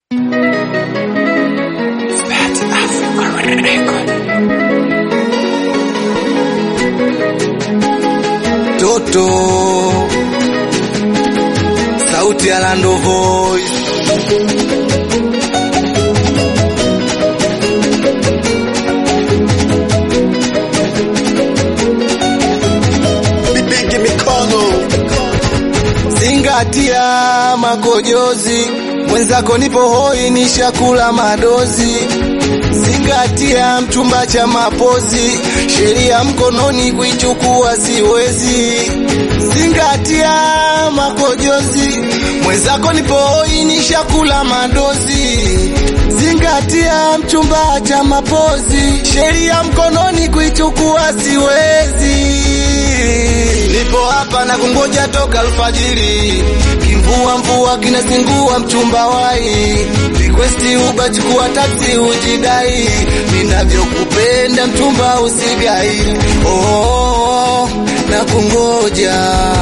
Toto sauti ya Lando Voice Bibigi mikono zingatia makojozi mwenzako nipo hoi nishakula madozi zingatia mchumba cha mapozi sheria mkononi kuichukua siwezi zingatia makojozi mwenzako nipo hoi nishakula madozi zingatia mchumba cha mapozi sheria mkononi kuichukua siwezi nipo hapa na kungoja toka alfajiri, kimvua mvua kinazingua mchumba wai, requesti uba chukua taksi ujidai, ninavyokupenda mchumba usigai, oh, oh, oh, na kungoja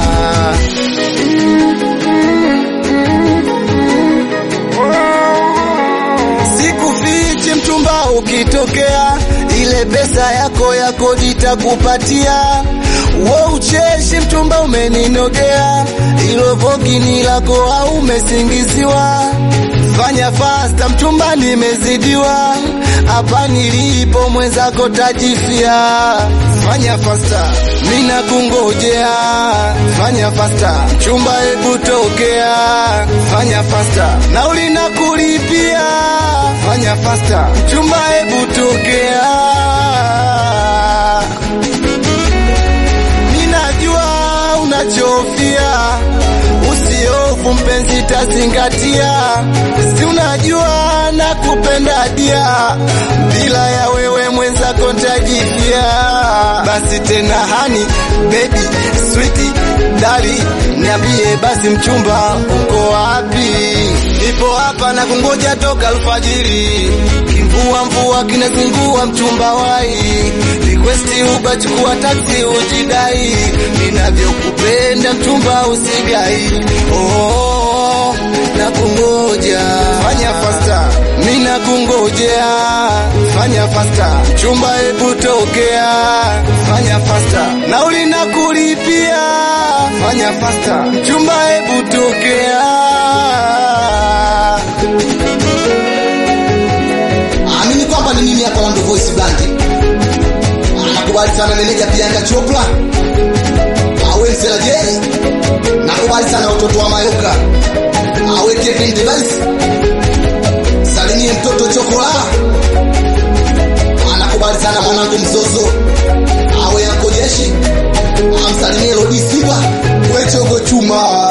Sikufichi mchumba, ukitokea ile pesa yako ya kodi takupatia. Wo ucheshi mchumba, umeninogea ilo vogini lako au umesingiziwa. Fanya fasta mchumba, nimezidiwa hapa nilipo, mwenzako tajifia. Fanya fasta, mina kungojea. Fanya fasta mchumba, hebu tokea. Fanya fasta, nauli na kulipia. Fanya fasta mchumba, hebu tokea. Ninajua unachofia, usiofu mpenzi, tazingatia. Si unajua nakupenda dia, bila ya wewe mwenzako ntajifia. Basi tena hani baby sweetie dali, niambie basi mchumba, uko wapi? Nipo hapa na kungoja toka alfajiri, kimvua mvua kinazingua mchumba wai, requesti uba chukua taksi ujidai, ninavyokupenda mchumba usigai, oh, oh, oh, na kungoja fanya fasta, mina kungojea fanya fasta, mchumba hebu tokea, fanya fasta, nauli na kulipia, fanya fasta, mchumba hebu tokea. amini kwamba ni mimi hapa Lando Voice Band. Nakubali sana meneja Priyanka Chopra awe Nsela J. Nakubali sana watoto wa Mayoka awe Kevin Device. Salimie mtoto Chokola. Anakubali sana mwanangu Mzozo awe Anko Jeshi. Amsalimie Lodi Simba wechogo chuma.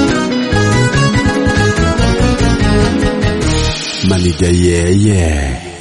Maniga yeah yeah